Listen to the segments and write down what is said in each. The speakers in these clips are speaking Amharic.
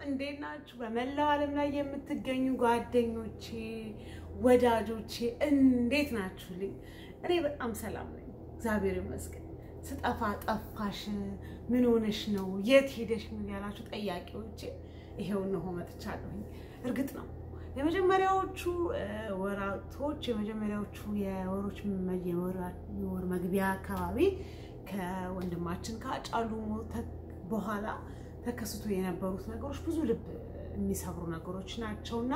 እንዴት ናችሁ? በመላው ዓለም ላይ የምትገኙ ጓደኞቼ፣ ወዳጆቼ እንዴት ናችሁልኝ? እኔ በጣም ሰላም ነኝ፣ እግዚአብሔር ይመስገን። ስጠፋ ጠፋሽ፣ ምን ሆነሽ ነው፣ የት ሄደሽ ነው ያላችሁ ጠያቂዎቼ ይሄው እነሆ መጥቻለሁኝ። እርግጥ ነው የመጀመሪያዎቹ ወራቶች የመጀመሪያዎቹ የወሮች የወር መግቢያ አካባቢ ከወንድማችን ከአጫሉ ሞት በኋላ ተከስቶ የነበሩት ነገሮች ብዙ ልብ የሚሰብሩ ነገሮች ናቸውና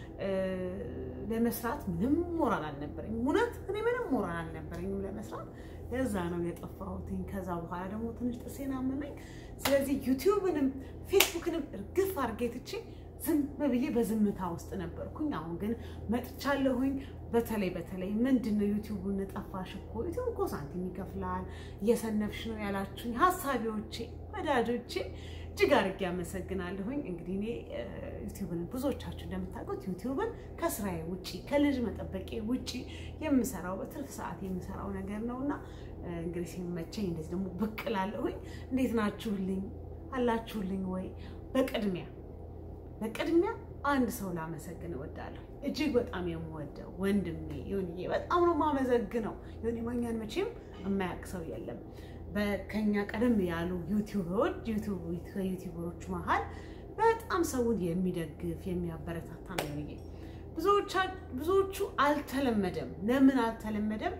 ለመስራት ምንም ሞራል አልነበረኝም። እውነት እኔ ምንም ሞራል አልነበረኝም ለመስራት። ለዛ ነው የጠፋሁትኝ። ከዛ በኋላ ደግሞ ትንሽ ጥርሴን አመመኝ። ስለዚህ ዩቲዩብንም ፌስቡክንም እርግፍ አድርጌ ትቼ ዝም ብዬ በዝምታ ውስጥ ነበርኩኝ። አሁን ግን መጥቻለሁኝ። በተለይ በተለይ ምንድን ነው ዩቲዩቡን ጠፋሽ እኮ ዩቲዩብ እኮ ሳንቲም ይከፍላል እየሰነፍሽ ነው ያላችሁኝ ሀሳቢዎቼ፣ ወዳጆቼ እጅግ አድርጌ አመሰግናለሁኝ። እንግዲህ እኔ ዩቲዩብን ብዙዎቻችሁ እንደምታውቁት ዩቲዩብን ከስራዬ ውጭ ከልጅ መጠበቄ ውጭ የምሰራው በትርፍ ሰዓት የምሰራው ነገር ነው እና እንግዲህ ሲመቸኝ እንደዚህ ደግሞ ብቅ እላለሁኝ። እንዴት ናችሁልኝ? አላችሁልኝ ወይ? በቅድሚያ በቅድሚያ አንድ ሰው ላመሰግን እወዳለሁ። እጅግ በጣም የምወደው ወንድሜ ዮኒዬ በጣም ነው የማመሰግነው። ዮኒ ማኛን መቼም የማያውቅ ሰው የለም። ከኛ ቀደም ያሉ ዩቲዩበሮች ከዩቲዩበሮች መሀል በጣም ሰውን የሚደግፍ የሚያበረታታ ነው ዮኒዬ። ብዙዎቹ አልተለመደም። ለምን አልተለመደም?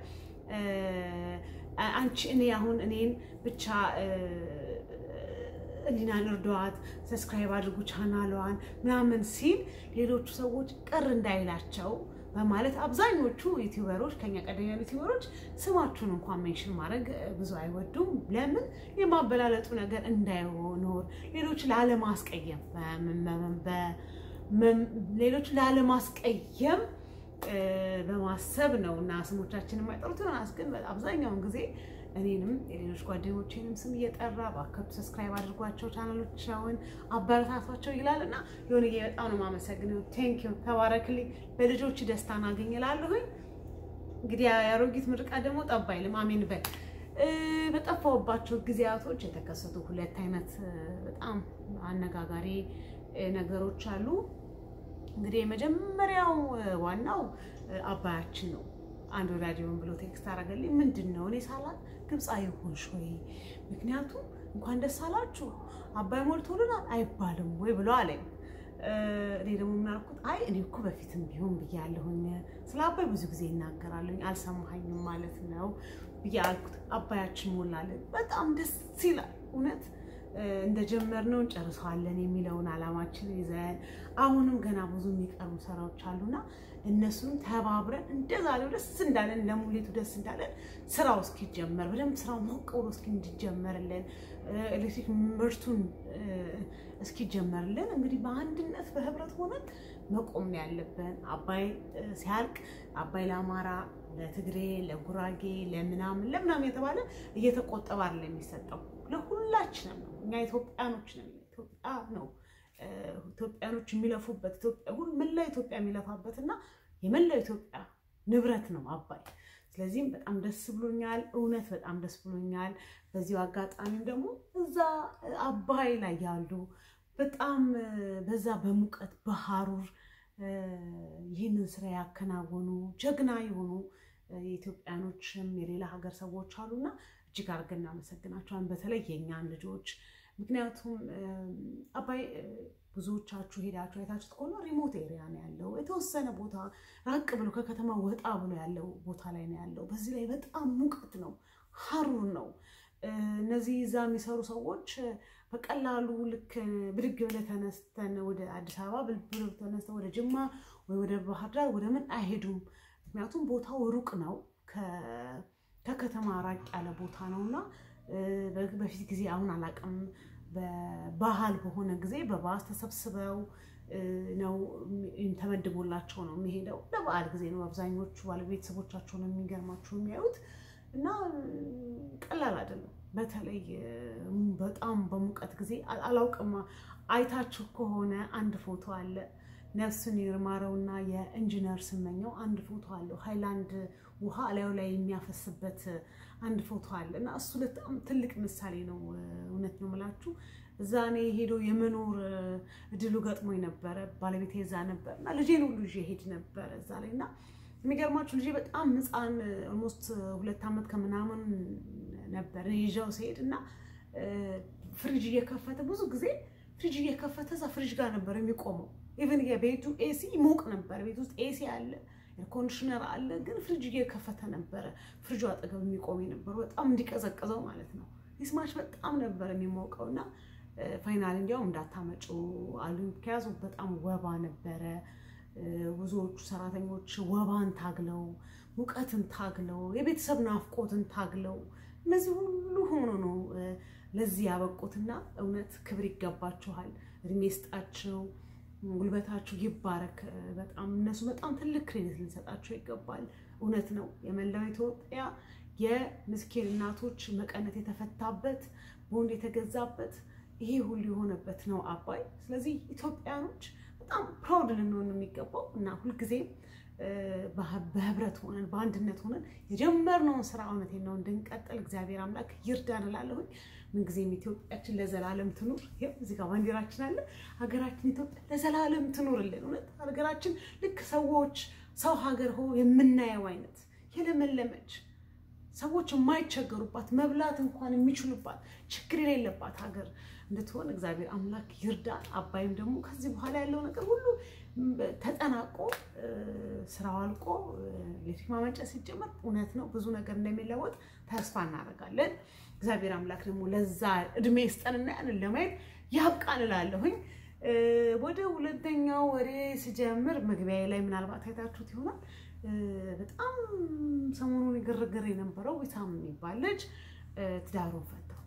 አንቺ እኔ አሁን እኔን ብቻ እሊናን እርዷት፣ ሰብስክራይብ አድርጉ ቻናሏን ምናምን ሲል ሌሎቹ ሰዎች ቅር እንዳይላቸው በማለት አብዛኞቹ ዩቲዩበሮች ከኛ ቀደም ያሉ ዩቲዩበሮች ስማችሁን እንኳን ሜንሽን ማድረግ ብዙ አይወዱም። ለምን የማበላለጡ ነገር እንዳይኖር ሌሎች ላለማስቀየም ሌሎች ላለማስቀየም በማሰብ ነው እና ስሞቻችን የማይጠሩት ዮናስ ግን አብዛኛውን ጊዜ እኔንም የሌሎች ጓደኞቼንም ስም እየጠራ በአከቱ ሰብስክራይብ አድርጓቸው ቻናሎቻውን አበረታቷቸው ይላል እና ዮኒዬ በጣም ነው የማመሰግነው። ቴንኪዩ ተባረክልኝ። በልጆች ደስታን አገኝ እላለሁኝ። እንግዲህ የአሮጊት ምርቃት ደግሞ ጠባ አይልም። አሜን በል። በጠፋሁባቸው ጊዜያቶች የተከሰቱ ሁለት አይነት በጣም አነጋጋሪ ነገሮች አሉ። እንግዲህ የመጀመሪያው ዋናው አባያችን ነው። አንድ ወዳጅውን ብሎ ቴክስት አደረገልኝ። ምንድን ነው እኔ ሳላት ግብፃዊ ሆንሽ ወይ? ምክንያቱም እንኳን ደስ አላችሁ አባይ ሞልቶልናል አይባልም ወይ ብሎ አለኝ። እኔ ደግሞ ምን አልኩት? አይ እኔ እኮ በፊትም ቢሆን ብያለሁኝ፣ ስለ አባይ ብዙ ጊዜ ይናገራለሁኝ፣ አልሰማኸኝም ማለት ነው ብዬ አልኩት። አባያችን ሞላለን። በጣም ደስ ይላል እውነት እንደጀመርነው እንጨርሰዋለን የሚለውን ዓላማችን ይዘን አሁንም ገና ብዙ የሚቀሩ ስራዎች አሉና እነሱን ተባብረን እንደዛሬው ደስ እንዳለን ለሙሌቱ ደስ እንዳለን ስራው እስኪጀመር በደንብ ስራው ሞቅ ብሎ እስኪ እንዲጀመርልን ኤሌክትሪክ ምርቱን እስኪጀመርልን እንግዲህ በአንድነት በህብረት ሆነን መቆም ነው ያለብን። አባይ ሲያልቅ አባይ ለአማራ፣ ለትግሬ፣ ለጉራጌ፣ ለምናምን ለምናምን የተባለ እየተቆጠበ አይደለም የሚሰጠው ለሁላችንም ነው። እኛ ኢትዮጵያኖች ነን። ኢትዮጵያ ነው ኢትዮጵያኖች የሚለፉበት መላ ኢትዮጵያ የሚለፋበት እና የመላው ኢትዮጵያ ንብረት ነው አባይ። ስለዚህም በጣም ደስ ብሎኛል። እውነት በጣም ደስ ብሎኛል። በዚሁ አጋጣሚም ደግሞ እዛ አባይ ላይ ያሉ በጣም በዛ በሙቀት በሀሩር ይህንን ስራ ያከናወኑ ጀግና የሆኑ የኢትዮጵያኖችም የሌላ ሀገር ሰዎች አሉና እጅግ አድርገን እናመሰግናቸዋለን። በተለይ የእኛን ልጆች ምክንያቱም አባይ ብዙዎቻችሁ ሄዳችሁ አይታችሁት ከሆነ ሪሞት ኤሪያ ነው ያለው። የተወሰነ ቦታ ራቅ ብሎ ከከተማ ወጣ ብሎ ያለው ቦታ ላይ ነው ያለው። በዚህ ላይ በጣም ሙቀት ነው፣ ሀሩር ነው። እነዚህ እዛ የሚሰሩ ሰዎች በቀላሉ ልክ ብድግ ብለህ ተነስተን ወደ አዲስ አበባ ብድግ ተነስተን ወደ ጅማ ወይ ወደ ባህር ዳር ወደ ምን አይሄዱም። ምክንያቱም ቦታው ሩቅ ነው ከከተማ ራቅ ያለ ቦታ ነው እና በፊት ጊዜ አሁን አላውቅም፣ በባህል በሆነ ጊዜ በባስ ተሰብስበው ነው ተመድቦላቸው ነው የሚሄደው። ለበዓል ጊዜ ነው አብዛኞቹ ባለቤተሰቦቻቸው ነው የሚገርማቸው የሚያዩት እና ቀላል አይደለም። በተለይ በጣም በሙቀት ጊዜ አላውቅም፣ አይታችሁ ከሆነ አንድ ፎቶ አለ ነፍሱን ይማረውና የኢንጂነር ስመኘው አንድ ፎቶ አለው። ሃይላንድ ውሃ ላዩ ላይ የሚያፈስበት አንድ ፎቶ አለ እና እሱ በጣም ትልቅ ምሳሌ ነው። እውነት ነው የምላችሁ እዛ እኔ ሄዶ የመኖር እድሉ ገጥሞኝ ነበረ። ባለቤቴ እዛ ነበር እና ልጄን ሁሉ ይዤ ሄድ ነበረ እዛ ላይ እና የሚገርማችሁ ልጄ በጣም ሕፃን ኦልሞስት ሁለት ዓመት ከምናምን ነበር ይዣው ሲሄድ እና ፍሪጅ እየከፈተ ብዙ ጊዜ ፍሪጅ እየከፈተ እዛ ፍሪጅ ጋር ነበር የሚቆመው። ኢቨን የቤቱ ኤሲ ሞቅ ነበር። ቤት ውስጥ ኤሲ አለ፣ ኮንዲሽነር አለ፣ ግን ፍሪጅ እየከፈተ ነበረ ፍሪጁ አጠገብ የሚቆም የነበረው በጣም እንዲቀዘቅዘው ማለት ነው። ይስማች በጣም ነበር የሚሞቀው እና ፋይናል እንዲያውም እንዳታመጩ አሉ። ምክንያቱም በጣም ወባ ነበረ። ብዙዎቹ ሰራተኞች ወባን ታግለው ሙቀትን ታግለው የቤተሰብ ናፍቆትን ታግለው እነዚህ ሁሉ ሆኖ ነው ለዚህ ያበቁትና እውነት ክብር ይገባችኋል። እድሜ ስጣቸው፣ ጉልበታችሁ ይባረክ። በጣም እነሱ በጣም ትልቅ ክሬዲት ልንሰጣቸው ይገባል። እውነት ነው የመላው ኢትዮጵያ የምስኪን እናቶች መቀነት የተፈታበት ቦንድ የተገዛበት ይሄ ሁሉ የሆነበት ነው አባይ። ስለዚህ ኢትዮጵያኖች በጣም ፕራውድ ልንሆን የሚገባው እና ሁልጊዜም በህብረት ሆነን በአንድነት ሆነን የጀመርነውን ስራ እውነቴን ነው እንድንቀጥል እግዚአብሔር አምላክ ይርዳን እላለሁኝ። ምንጊዜም ኢትዮጵያችን ለዘላለም ትኑር። ይኸው እዚህ ጋር ባንዲራችን አለ። ሀገራችን ኢትዮጵያ ለዘላለም ትኑርልን። እውነት ሀገራችን ልክ ሰዎች ሰው ሀገር ሆ የምናየው አይነት የለመለመች ሰዎች የማይቸገሩባት መብላት እንኳን የሚችሉባት ችግር የሌለባት ሀገር እንድትሆን እግዚአብሔር አምላክ ይርዳን። አባይም ደግሞ ከዚህ በኋላ ያለው ነገር ሁሉ ተጠናቆ ስራው አልቆ ኤሌክትሪክ ማመንጨት ሲጀመር እውነት ነው ብዙ ነገር እንደሚለወጥ ተስፋ እናደርጋለን። እግዚአብሔር አምላክ ደግሞ ለዛ እድሜ ስጠንና ያንን ለማየት ያብቃን እላለሁኝ። ወደ ሁለተኛው ወሬ ስጀምር መግቢያ ላይ ምናልባት አይታችሁት ይሆናል። በጣም ሰሞኑን ግርግር የነበረው ዊሳም የሚባል ልጅ ትዳሩን ፈታው።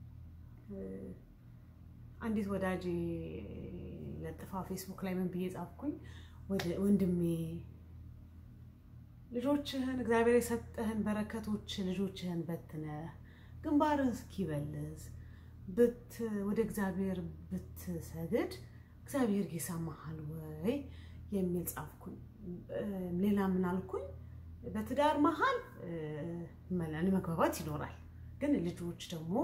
አንዲት ወዳጅ ለጥፋ ፌስቡክ ላይ ምን ብዬ ጻፍኩኝ? ወንድሜ ልጆችህን እግዚአብሔር የሰጠህን በረከቶች ልጆችህን በትነ ግንባርህ እስኪበልዝ ወደ እግዚአብሔር ብትሰግድ እግዚአብሔር ይሰማሃል ወይ የሚል ጻፍኩኝ። ሌላ ምን አልኩኝ? በትዳር መሀል መግባባት ይኖራል፣ ግን ልጆች ደግሞ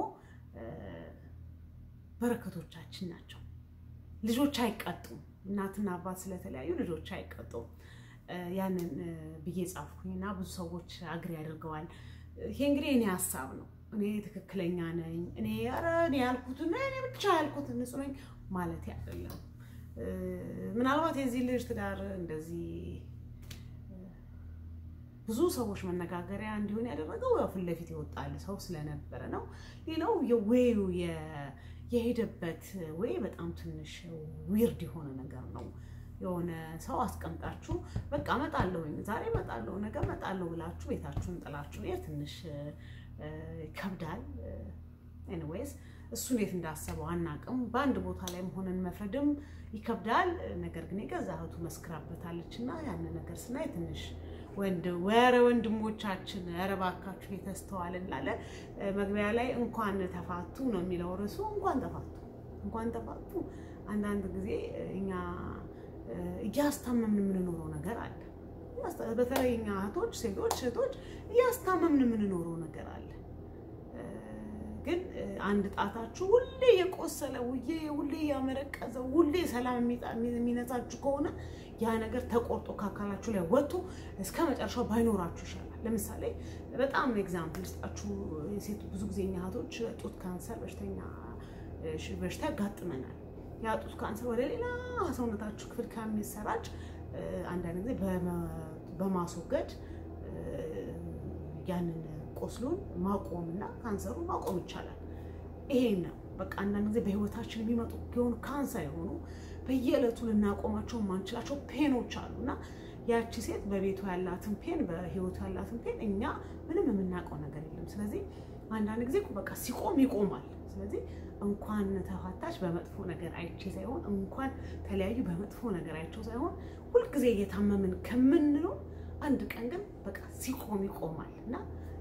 በረከቶቻችን ናቸው። ልጆች አይቀጡም። እናትና አባት ስለተለያዩ ልጆች አይቀጡም። ያንን ብዬ ጻፍኩኝ እና ብዙ ሰዎች አግሪ ያደርገዋል። ይሄ እንግዲህ እኔ ሀሳብ ነው። እኔ ትክክለኛ ነኝ፣ እኔ ኧረ እኔ ያልኩት እኔ ብቻ ያልኩት ንጹህ ነኝ ማለት አይደለም። ምናልባት የዚህ ልጅ ትዳር እንደዚህ ብዙ ሰዎች መነጋገሪያ እንዲሆን ያደረገው ያው ፊት ለፊት ይወጣል ሰው ስለነበረ ነው። ሌላው የዌዩ የሄደበት ወይ በጣም ትንሽ ዊርድ የሆነ ነገር ነው። የሆነ ሰው አስቀምጣችሁ በቃ እመጣለሁኝ ዛሬ እመጣለሁ ነገ እመጣለሁ ብላችሁ ቤታችሁን ጥላችሁ ይሄ ትንሽ ይከብዳል። ኤኒዌይስ እሱ እንዴት እንዳሰበው አናቅም። በአንድ ቦታ ላይ መሆንን መፍረድም ይከብዳል። ነገር ግን የገዛ እህቱ መስክራበታለች እና ያንን ነገር ስናይ ትንሽ ወንድ ወረ ወንድሞቻችን ኧረ እባካችሁ የተስተዋል እንላለን። መግቢያ ላይ እንኳን ተፋቱ ነው የሚለው ርዕሱ። እንኳን ተፋቱ እንኳን ተፋቱ። አንዳንድ ጊዜ እኛ እያስታመምን የምንኖረው ነገር አለ። በተለይ እኛ እህቶች፣ ሴቶች እህቶች እያስታመምን የምንኖረው ነገር አለ። ግን አንድ ጣታችሁ ሁሌ የቆሰለ ውዬ ሁሌ ያመረቀዘ ሁሌ ሰላም የሚነሳችሁ ከሆነ ያ ነገር ተቆርጦ ከአካላችሁ ላይ ወጥቶ እስከ መጨረሻው ባይኖራችሁ ይሻላል። ለምሳሌ በጣም ኤግዛምፕል ስጣችሁ። ሴት ብዙ ጊዜ እኛ እህቶች ጡት ካንሰር በሽተኛ በሽታ ያጋጥመናል። ያ ጡት ካንሰር ወደ ሌላ ሰውነታችሁ ክፍል ከሚሰራጭ አንዳንድ ጊዜ በማስወገድ ያንን ቆስሉን ማቆም እና ካንሰሩ ማቆም ይቻላል። ይሄን ነው በቃ አንዳንድ ጊዜ በህይወታችን የሚመጡ የሆኑ ካንሰር የሆኑ በየዕለቱ ልናቆማቸው የማንችላቸው ፔኖች አሉ እና ያቺ ሴት በቤቱ ያላትን ፔን በህይወቱ ያላትን ፔን እኛ ምንም የምናውቀው ነገር የለም። ስለዚህ አንዳንድ ጊዜ በቃ ሲቆም ይቆማል። ስለዚህ እንኳን ተፋታች በመጥፎ ነገር አይቼ ሳይሆን እንኳን ተለያዩ በመጥፎ ነገር አይቼው ሳይሆን ሁልጊዜ እየታመምን ከምንለው አንድ ቀን ግን በቃ ሲቆም ይቆማል እና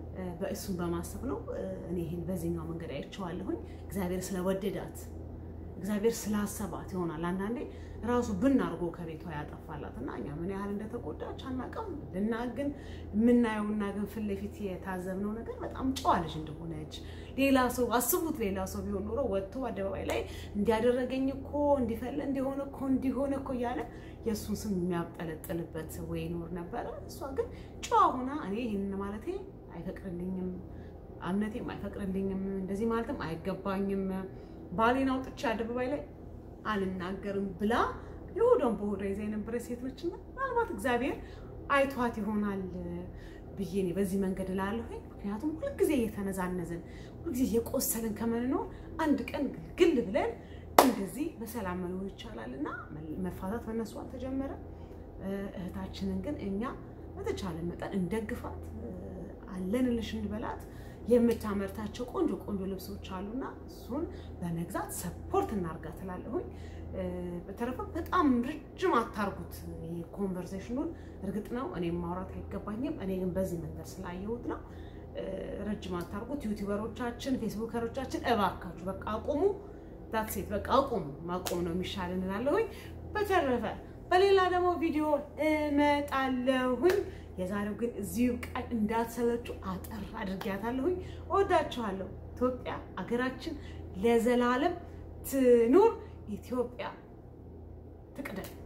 በእሱን በማሰብ ነው እኔ ይህን በዚህኛው መንገድ አይቼዋለሁኝ። እግዚአብሔር ስለወደዳት እግዚአብሔር ስላሰባት ይሆናል። አንዳንዴ ራሱ ብን አድርጎ ከቤቷ ያጠፋላት እና እኛ ምን ያህል እንደተጎዳች አናውቅም። ልና ግን የምናየውና ግን ፊት ለፊት የታዘብነው ነገር በጣም ጨዋ ልጅ እንደሆነች ሌላ ሰው አስቡት፣ ሌላ ሰው ቢሆን ኖሮ ወጥቶ አደባባይ ላይ እንዲያደረገኝ እኮ እንዲፈለ እንዲሆነ እኮ እንዲሆነ እኮ እያለ የእሱን ስም የሚያብጠለጥልበት ወይ ይኖር ነበረ። እሷ ግን ጨዋ ሆና እኔ ይህንን ማለቴ አይፈቅድልኝም፣ እምነቴም አይፈቅድልኝም፣ እንደዚህ ማለትም አይገባኝም፣ ባሌን አውጥቼ አደባባይ ላይ አልናገርም ብላ የሆዷን በሆዷ ይዛ የነበረ ሴት ነች። እና ምናልባት እግዚአብሔር አይቷት ይሆናል ብዬ እኔ በዚህ መንገድ እላለሁኝ። ምክንያቱም ሁልጊዜ እየተነዛነዝን ሁልጊዜ እየቆሰልን ከምንኖር አንድ ቀን ግልግል ብለን እንደዚህ በሰላም መኖር ይቻላል እና መፋታት በእነሱ አልተጀመረ። እህታችንን ግን እኛ በተቻለ መጠን እንደግፋት፣ አለንልሽ እንበላት። የምታመርታቸው ቆንጆ ቆንጆ ልብሶች አሉና እሱን በመግዛት ሰፖርት እናርጋት እላለሁኝ። በተረፈ በጣም ረጅም አታርጉት ኮንቨርሴሽኑን። እርግጥ ነው እኔም ማውራት አይገባኝም፣ እኔ ግን በዚህ መንገድ ስላየሁት ነው። ረጅም አታርጉት። ዩቲዩበሮቻችን፣ ፌስቡከሮቻችን እባካችሁ በቃ አቁሙ። ዳትሴት በቃ አቁሙ። ማቆም ነው የሚሻል እንላለሁኝ። በተረፈ በሌላ ደግሞ ቪዲዮ እመጣለሁኝ። የዛሬው ግን እዚሁ ቃል እንዳትሰለችው አጠር አድርጊያታለሁኝ። እወዳችኋለሁ። ኢትዮጵያ አገራችን ለዘላለም ትኑር። ኢትዮጵያ ትቅደም።